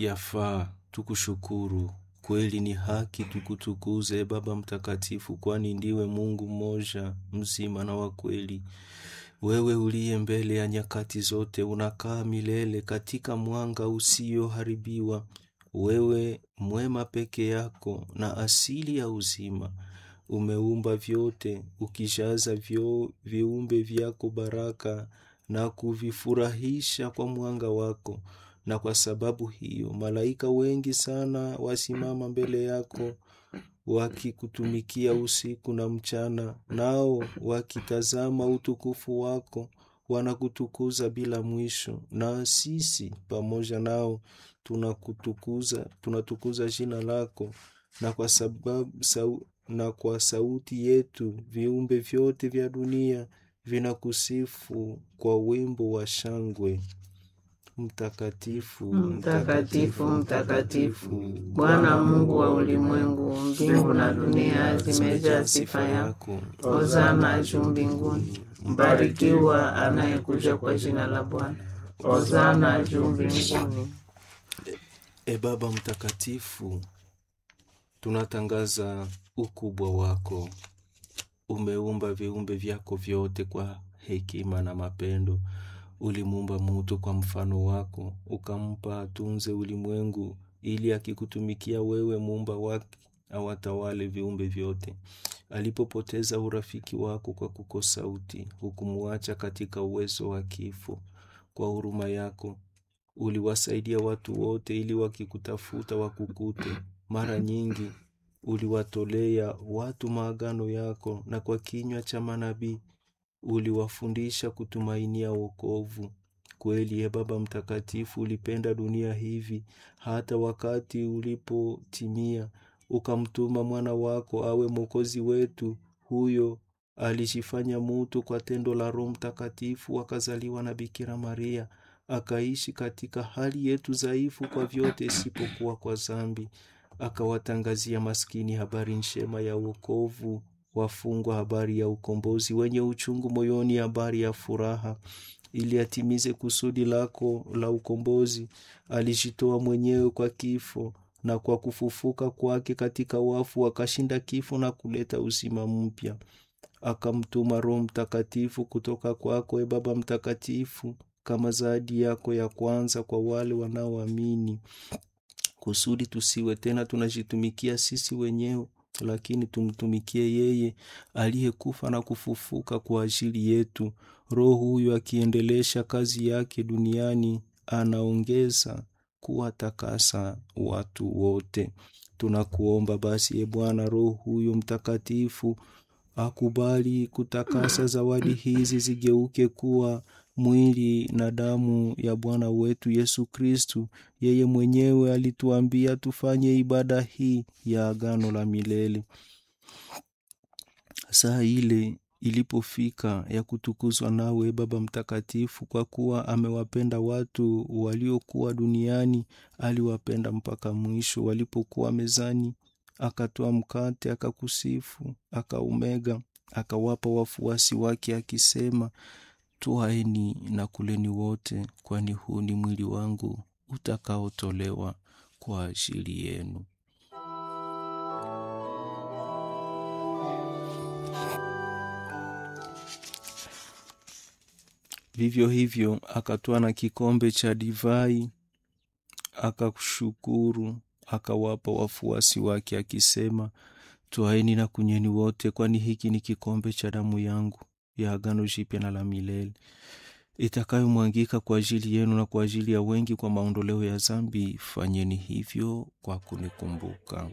yafaa tukushukuru, kweli ni haki tukutukuze, e Baba Mtakatifu, kwani ndiwe Mungu mmoja mzima na wa kweli. Wewe uliye mbele ya nyakati zote, unakaa milele katika mwanga usioharibiwa. Wewe mwema peke yako na asili ya uzima, umeumba vyote, ukijaza vyo viumbe vyako baraka na kuvifurahisha kwa mwanga wako. Na kwa sababu hiyo malaika wengi sana wasimama mbele yako wakikutumikia usiku na mchana, nao wakitazama utukufu wako wanakutukuza bila mwisho. Na sisi pamoja nao tunakutukuza, tunatukuza jina lako, na kwa sababu sau, na kwa sauti yetu viumbe vyote vya dunia vinakusifu kwa wimbo wa shangwe. Mtakatifu, Mtakatifu, mtakatifu, Bwana Mungu wa ulimwengu, mbingu na dunia zimejaa sifa yako. Hosana juu mbinguni, mbarikiwa anayekuja kwa jina la Bwana. Hosana juu mbinguni. E Baba Mtakatifu, tunatangaza ukubwa wako. Umeumba viumbe vyako vyote kwa hekima na mapendo. Ulimuumba mutu kwa mfano wako, ukampa atunze ulimwengu, ili akikutumikia wewe muumba wake awatawale viumbe vyote. Alipopoteza urafiki wako kwa kukosa uti, hukumuacha katika uwezo wa kifo. Kwa huruma yako uliwasaidia watu wote, ili wakikutafuta wakukute. Mara nyingi uliwatolea watu maagano yako, na kwa kinywa cha manabii uliwafundisha kutumainia wokovu. Kweli, ye Baba Mtakatifu, ulipenda dunia hivi hata wakati ulipotimia ukamtuma mwana wako awe mwokozi wetu. Huyo alijifanya mutu kwa tendo la Roho Mtakatifu, akazaliwa na Bikira Maria, akaishi katika hali yetu dhaifu kwa vyote isipokuwa kwa zambi, akawatangazia maskini habari njema ya wokovu wafungwa habari ya ukombozi, wenye uchungu moyoni habari ya furaha. Ili atimize kusudi lako la ukombozi, alijitoa mwenyewe kwa kifo, na kwa kufufuka kwake katika wafu akashinda kifo na kuleta uzima mpya. Akamtuma Roho Mtakatifu kutoka kwako, e Baba Mtakatifu, kama zawadi yako ya kwanza kwa wale wanaoamini, kusudi tusiwe tena tunajitumikia sisi wenyewe lakini tumtumikie yeye aliyekufa na kufufuka kwa ajili yetu. Roho huyu akiendelesha kazi yake duniani, anaongeza kuwatakasa watu wote. Tunakuomba basi, e Bwana, Roho huyu Mtakatifu akubali kutakasa zawadi hizi zigeuke kuwa mwili na damu ya Bwana wetu Yesu Kristu. Yeye mwenyewe alituambia tufanye ibada hii ya agano la milele. Saa ile ilipofika ya kutukuzwa nawe, Baba Mtakatifu, kwa kuwa amewapenda watu waliokuwa duniani, aliwapenda mpaka mwisho. Walipokuwa mezani, akatoa mkate, akakusifu, akaumega, akawapa wafuasi wake, akisema, Twaeni na kuleni wote, kwani huu ni mwili wangu utakaotolewa kwa ajili yenu. Vivyo hivyo akatwaa na kikombe cha divai, akashukuru, akawapa wafuasi wake, akisema, Twaeni na kunyweni wote, kwani hiki ni kikombe cha damu yangu ya agano jipya na la milele itakayomwangika kwa ajili yenu na kwa ajili ya wengi kwa maondoleo ya dhambi. Fanyeni hivyo kwa kunikumbuka.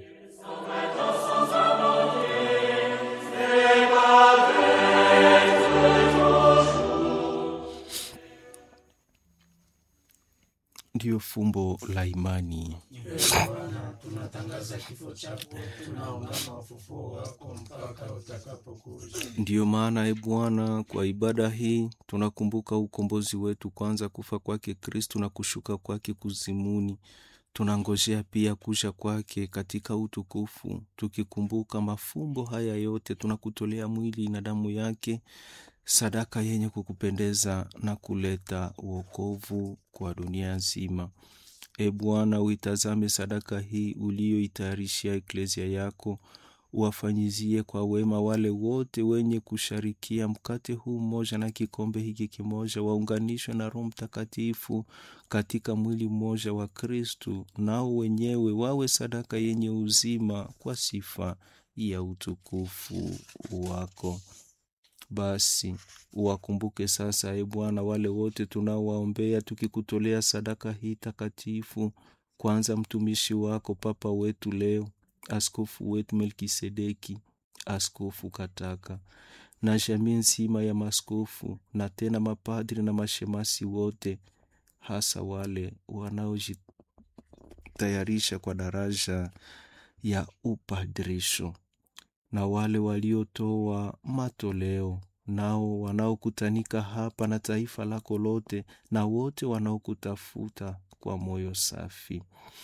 Ndiyo fumbo la imani. Bwana, tunatangaza kifo chako, tunaungama ufufuo wako mpaka utakapokuja. Ndiyo maana, e Bwana, kwa ibada hii tunakumbuka ukombozi wetu, kwanza kufa kwake Kristu na kushuka kwake kuzimuni. Tunangojea pia kuja kwake katika utukufu. Tukikumbuka mafumbo haya yote, tunakutolea mwili na damu yake, sadaka yenye kukupendeza na kuleta uokovu kwa dunia nzima. E Bwana, uitazame sadaka hii uliyoitayarishia eklezia yako, uwafanyizie kwa wema wale wote wenye kusharikia mkate huu mmoja na kikombe hiki kimoja, waunganishwe na Roho Mtakatifu katika mwili mmoja wa Kristu, nao wenyewe wawe sadaka yenye uzima kwa sifa ya utukufu wako. Basi uwakumbuke sasa, e Bwana, wale wote tunaowaombea tukikutolea sadaka hii takatifu, kwanza mtumishi wako Papa wetu leo, askofu wetu Melkisedeki, askofu Kataka na jamii nzima ya maskofu na tena mapadri na mashemasi wote, hasa wale wanaojitayarisha kwa daraja ya upadrisho na wale waliotoa matoleo nao wanaokutanika hapa na taifa lako lote na wote wanaokutafuta kwa moyo safi.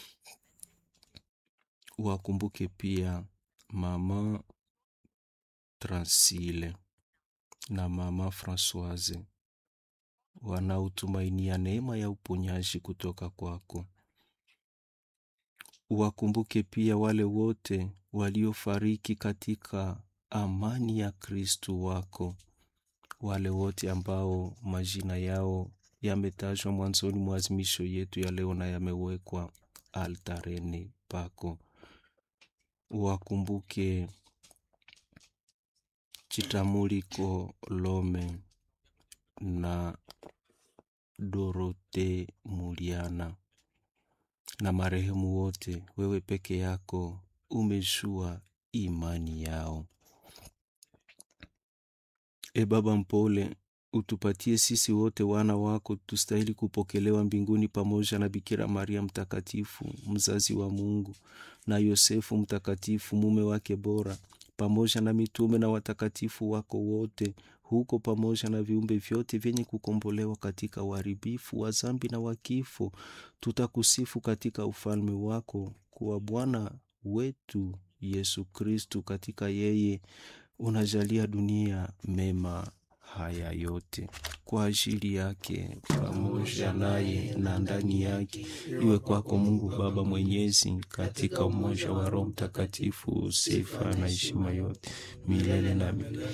Wakumbuke pia mama Transile na mama Francoise wanaotumainia neema ya uponyaji kutoka kwako. Wakumbuke pia wale wote waliofariki katika amani ya Kristu wako, wale wote ambao majina yao yametajwa mwanzoni mwa azimisho yetu ya leo na yamewekwa altareni pako. Wakumbuke Chitamuliko Lome na Dorote Muliana na marehemu wote, wewe peke yako umejua imani yao. E Baba mpole, utupatie sisi wote wana wako tustahili kupokelewa mbinguni pamoja na Bikira Maria mtakatifu, mzazi wa Mungu, na Yosefu mtakatifu, mume wake bora, pamoja na mitume na watakatifu wako wote, huko pamoja na viumbe vyote vyenye kukombolewa katika uharibifu wa zambi na wa kifo, tutakusifu katika ufalme wako, kuwa Bwana wetu Yesu Kristu, katika yeye unajalia dunia mema haya yote kwa ajili yake pamoja naye na ndani yake, iwe kwako Mungu Baba Mwenyezi, katika umoja wa Roho Mtakatifu, sifa na heshima yote milele na milele.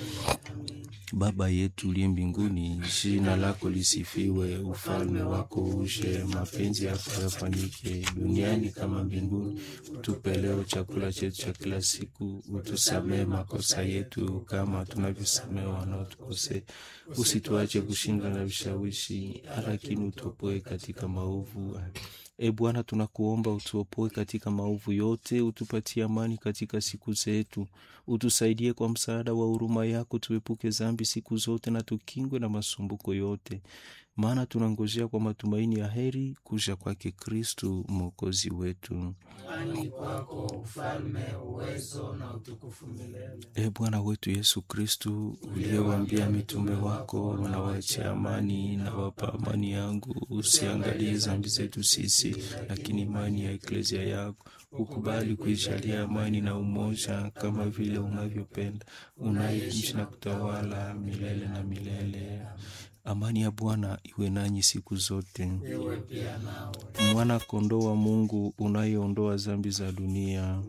Baba yetu uliye mbinguni, jina lako lisifiwe, ufalme wako uje, mapenzi yako yafanyike duniani kama mbinguni. Utupe leo chakula chetu cha kila siku, utusamee makosa yetu kama tunavyosamea wanaotukosea, usituache kushindwa na vishawishi, lakini utuopoe katika maovu. E Bwana, tunakuomba utuopoe katika maovu yote, utupatie amani katika siku zetu, utusaidie kwa msaada wa huruma yako, tuepuke dhambi siku zote na tukingwe na masumbuko yote, maana tunangojea kwa matumaini ya heri kuja kwake Kristu mwokozi wetu. Kwani kwako ufalme, uwezo na utukufu milele. E Bwana wetu Yesu Kristu, uliyewaambia mitume wako, nawaachia amani na wapa amani yangu, usiangalie dhambi zetu sisi, lakini imani ya eklezia yako ukubali kuijalia amani na umoja, kama vile unavyopenda, unaishi na kutawala milele na milele. Amani ya Bwana iwe nanyi siku zote. Iwe pia nawe. Mwana kondoo wa Mungu unayeondoa dhambi za dunia,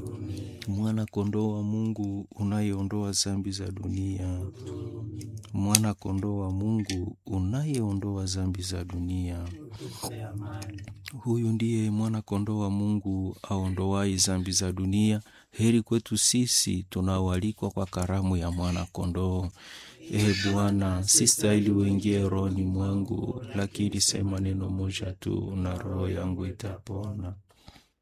mwana kondoo wa Mungu unayeondoa dhambi za dunia, mwana kondoo wa Mungu unayeondoa dhambi za dunia. Tupe amani. Huyu ndiye mwana kondoo wa Mungu aondoai dhambi za dunia. Heri kwetu sisi tunaoalikwa kwa karamu ya mwana kondoo. E Bwana, si stahili uingie rohoni mwangu, lakini sema neno moja tu na roho yangu itapona.